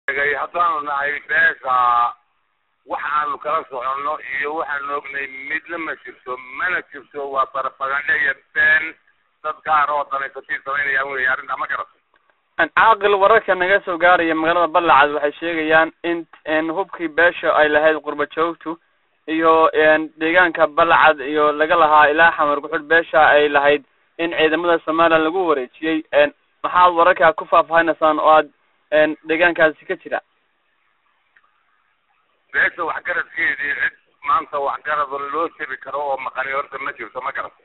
sheegay haddaanu nahay beesha wax aanu kala soconno iyo waxaanu ognay midna ma jirto mana jirto waa barabagandhe iyo been dad gaar oo danaysatii samaynayaan wey arrintaa ma garato caaqil wararka naga soo gaaraya magaalada balacad waxay sheegayaan in hubkii beesha ay lahayd qurba joogtu iyo deegaanka balacad iyo laga lahaa ilaa xamar guxud beesha ay lahayd in ciidamada somalilan lagu wareejiyey maxaad wararkaa ku faahfaahinaysaan oo aad deegaankaasi ka jira beesha waxgaradkeedii cid maanta waxgarada loo jebi karo oo maqani horta ma jirto ma garato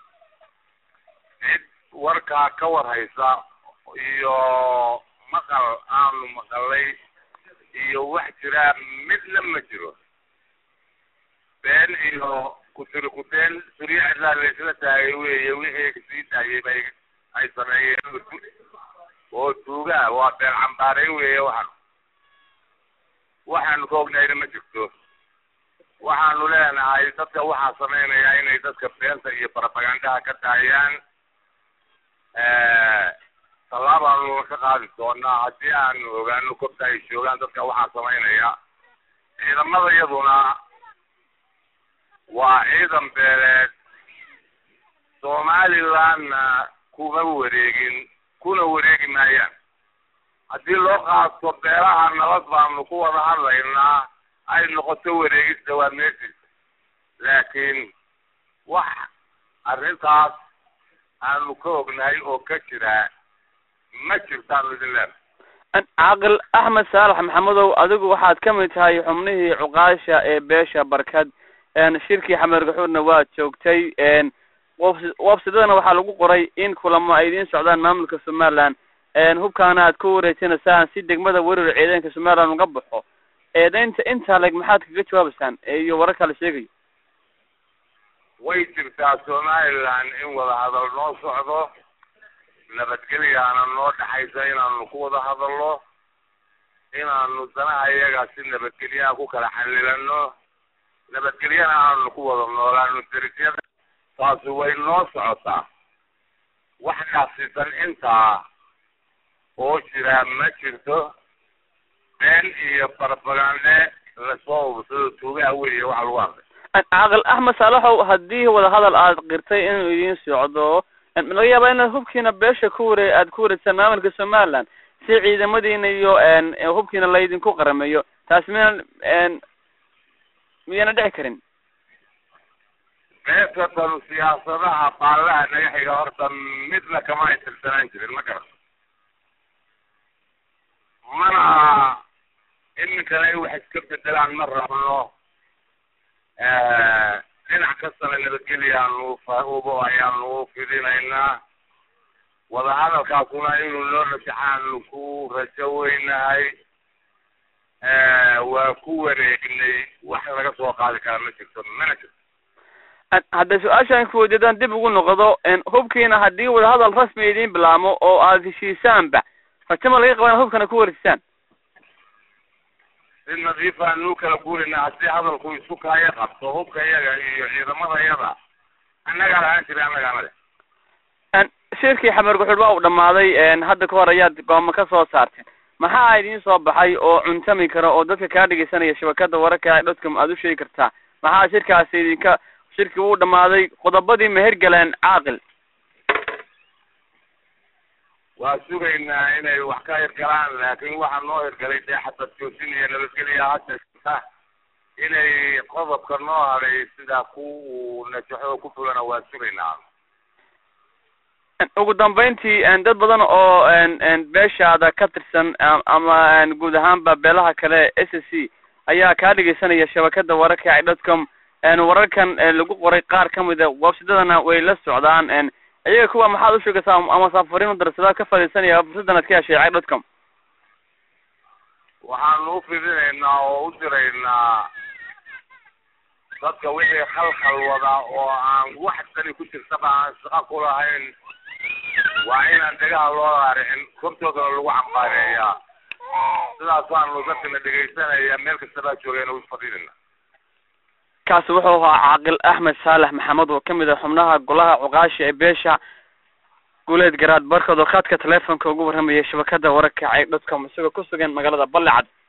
cid warkaa ka war haysa iyo maqal aanu maqalay iyo wax jiraa midna ma jiro been iyo kutiri kuteen surya cidlaa laysla taagay weeye wixii kasii daayay bay ay sameeyeen oo tuugaa waa been cambaaray weeye waxaan waxaanu ka ognayna ma jirto waxaanu leenahay dadka waxaa samaynaya inay dadka beenta iyo barabagandaha ka daayaan tallaabaanu ka qaadi doonaa haddii aanu ogaano kobta ay joogaan dadka waxaa samaynaya ciidamada iyaduna waa ciidan beeleed somalilandna kuma wareegin kuna wareegi maayaan haddii loo qaato beelaha nabad baanu ku wada hadlaynaa ay noqoto wareegista waa meesis laakiin wax arrintaas aanu ka ognahay oo ka jiraa ma jirtaanu idin leena caaqil axmed saalax maxamedow adigu waxaad ka mid tahay xubnihii cuqaasha ee beesha barkad shirkii xamer gaxuurna waad joogtay websidadana waxaa lagu qoray in kulamo ay idiin socdaan maamulka somaliland hubkaana aad ku wareejinaysaan si degmada weerar ciidanka somaliland uga baxo eedaynta intaa leg maxaad kaga jawaabaysaan iyo wararka la sheegayo way jirtaa somaliland in wada hadal noo socdo nabadgelyaana noo dhaxaysa inaanu ku wada hadalno inaanu danaha iyaga si nabadgelyaha ku kala xalilano nabadgelyana aanu ku wada noolaano derisyada taasi way noo socotaa wax dhaafsiisan intaa oo jiraa ma jirto been iyo barbagande lasoo ubsado tuugaha weeye waxa lagu hadlay caaqil axmed saalaxow haddii wada hadal aad qirtay inuu idiin socdo laga yaaba inaad hubkiina beesha ku ware aad ku wareegsaan maamulka somaliland si ciidamadiina iyo hubkiina laydinku qarameeyo taas miyana miyana dhici karin beesatan siyaasadaha baalaha naga xiga horta midna kama ay tirsanaan jirin ma garan mana iminkana in wax iska bedelaan ma rabno dhinac kastana nabadgelyaanu fahubo ayaanu fidinaynaa wadahadalkaasuna inuu noo rajaxaanu ku rajo weynahay waa ku wareegnay wax laga soo qaadi karaa ma jirto mana jirto hadday su-aashaan ku weydiidaan dib ugu noqdo hubkiina haddii wadahadal rasmi idiin bilaamo oo aad heshiisaanba rajama laga qaba inaad hubkana ku wareejisaan si nadiif aanu kala guurina haddii hadalku isku kaayo qabto hubka iyaga iyo ciidamada iyada annagaa lahaan jiray annagaa leh shirkii xamer guxuud waa uu dhamaaday hadda ka hor ayaad gooma ka soo saarteen maxaa idiin soo baxay oo cuntami kara oo dadka kaa dhegeysanaya shabakada wararka dotcom aad u sheegi kartaa maxaa shirkaasi idinka shirkii wuu dhamaaday qodobadii ma hergaleen caaqil waa sugaynaa inay wax ka hirgalaan laakiin waxaa noo hirgalay dee xabad joojin iyo nabadgelya hadda inay qodobka noo hadhay sidaa ku najaxo oo ku fulana waa sugaynaa ugu dambeyntii dad badan oo beeshaada ka tirsan ama guud ahaanba beelaha kale s s c ayaa kaa dhegeysanaya shabakada wararka dotcom wararkan lagu qoray qaar kamida websidadana way la socdaan iyaga kuwa maxaad u sheegaysaa ama saafariin u darsadaa ka fadhiisanaya fursadan aad ka heshay cag dotcom waxaanu u fidinaynaa oo u diraynaa dadka wixii khalkhal wada oo aan wax dani ku jirtaba aan shaqo ku lahayn waa inaan dhegaha loo raaricin kortoodana lagu cambaareeyaa sidaasaanu dadkana dhegaysanaya meel kastabaa joogeen u fadhinayna kaasi wuxuu ahaa caaqil axmed saalax maxamed oo kamid ah xubnaha golaha cuqaasha ee beesha guuleed garaad barkood oo khadka teleefonka ugu warramayay shabakada wararka ceeg dotcom isagoo ku sugan magaalada balecad